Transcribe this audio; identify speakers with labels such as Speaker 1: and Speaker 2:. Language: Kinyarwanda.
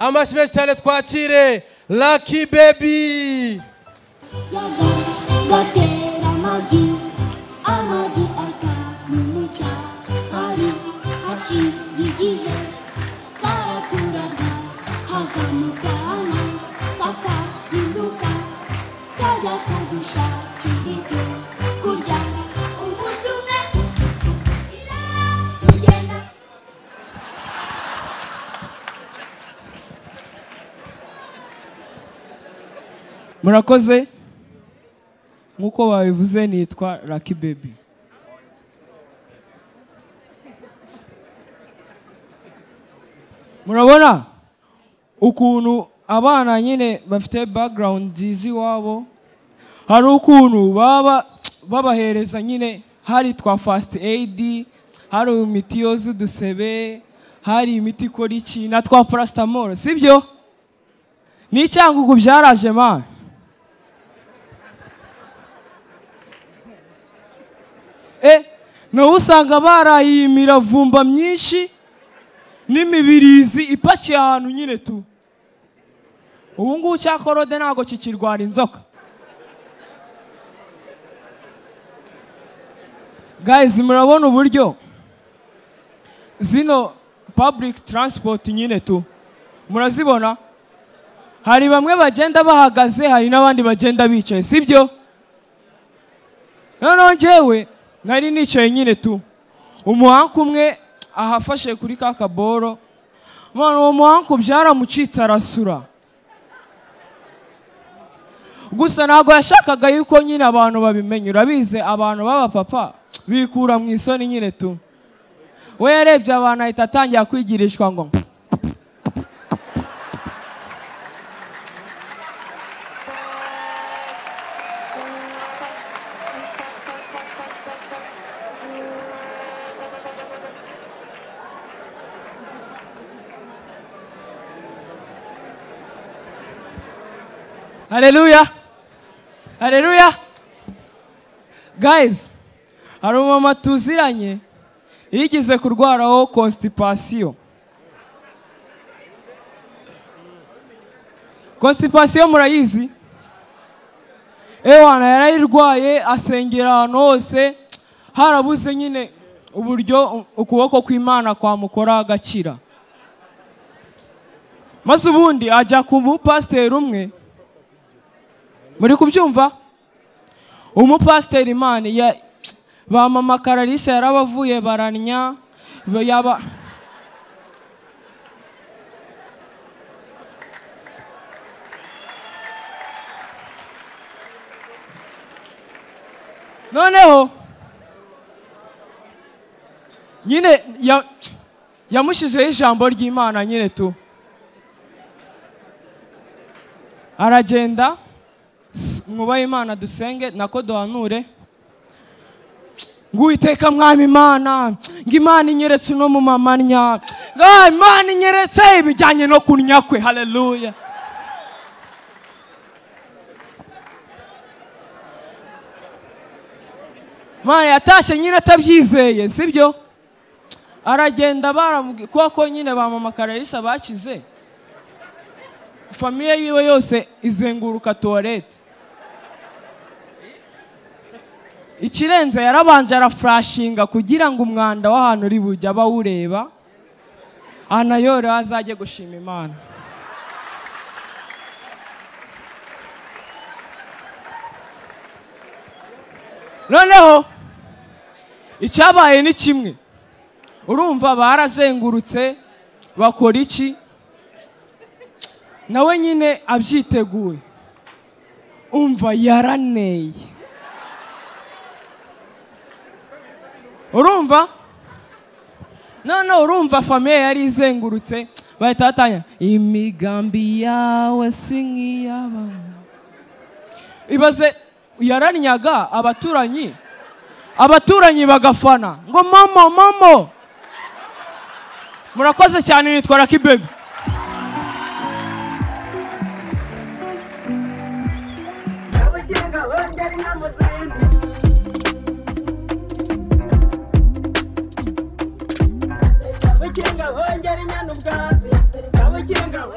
Speaker 1: amashyi menshi cyane twakire laki bebi
Speaker 2: Yaga gatera amagi amagi atanu mu cyari haciye igihe karaturaga hava mu twana kakazinduka kajya kadushakira ibyo kurya umunsi umwe isuka iratugenda
Speaker 3: murakoze nk'uko babivuze nitwa Lucky Baby murabona ukuntu abana nyine bafite background nziza iwabo hari ukuntu baba babahereza nyine hari twa fast aid hari imiti yoza udusebe hari imiti ikora iki na twa paracetamol sibyo ni icyangugu byaraje mani Eh, nawe usanga baraye imiravumba myinshi n'imibirizi ipakiye ahantu nyine tu ubu ngubu cyakorode ntabwo kikirwara inzoka guys murabona uburyo zino public transport nyine tu murazibona hari bamwe bagenda bahagaze hari n'abandi bagenda bicaye sibyo noneho njyewe nari nicaye nyine tu umuhanga umwe ahafashe kuri ka kaboro none uwo muhanga byaramucitse arasura gusa ntabwo yashakaga yuko nyine abantu babimenya urabizi abantu b'abapapa bikura mu isoni nyine tu we yarebye abantu ahita atangira kwigirishwa ngo Haleluya. Haleluya. Guys, hari umumama tuziranye yigeze kurwaraho constipation. Constipation murayizi? Ewana yarayirwaye asengera ahantu hose harabuze nyine uburyo ukuboko kw'Imana kwamukora agakira. Maze ubundi ajya ku mupasiteri umwe muri kubyumva umupasiteri imana ya ba mama kararisa yarabavuye baranya ba- yaba noneho nyine ya- yamushyizeho ijambo ry'imana nyine tu aragenda mwubahe imana dusenge nako duhanure nguwiteka mwami imana ngo imana inyeretse uno mumama nya Ah, imana inyeretse ibijyanye no kunya kwe haleluya imana yatashye nyine atabyizeye sibyo aragenda baramubwiye kuko nyine ba mama kararisa bakize famiye yiwe yose izenguruka tuwarete ikirenze yarabanje arafurashinga kugira ngo umwanda w'ahantu uri bujye abawureba anayoreho azajye gushima imana noneho icyabaye ni kimwe urumva barazengurutse bakora iki nawe nyine abyiteguye umva yaraneye urumva noneho urumva famiye yari izengurutse bahita batanya imigambi yawe si nk'iy'abantu ibaze yaranyaga abaturanyi abaturanyi bagafana ngo mama mama murakoze cyane nitwa Lucky Baby
Speaker 4: Kabukeka hongera inyana ubwatsi ikirengaho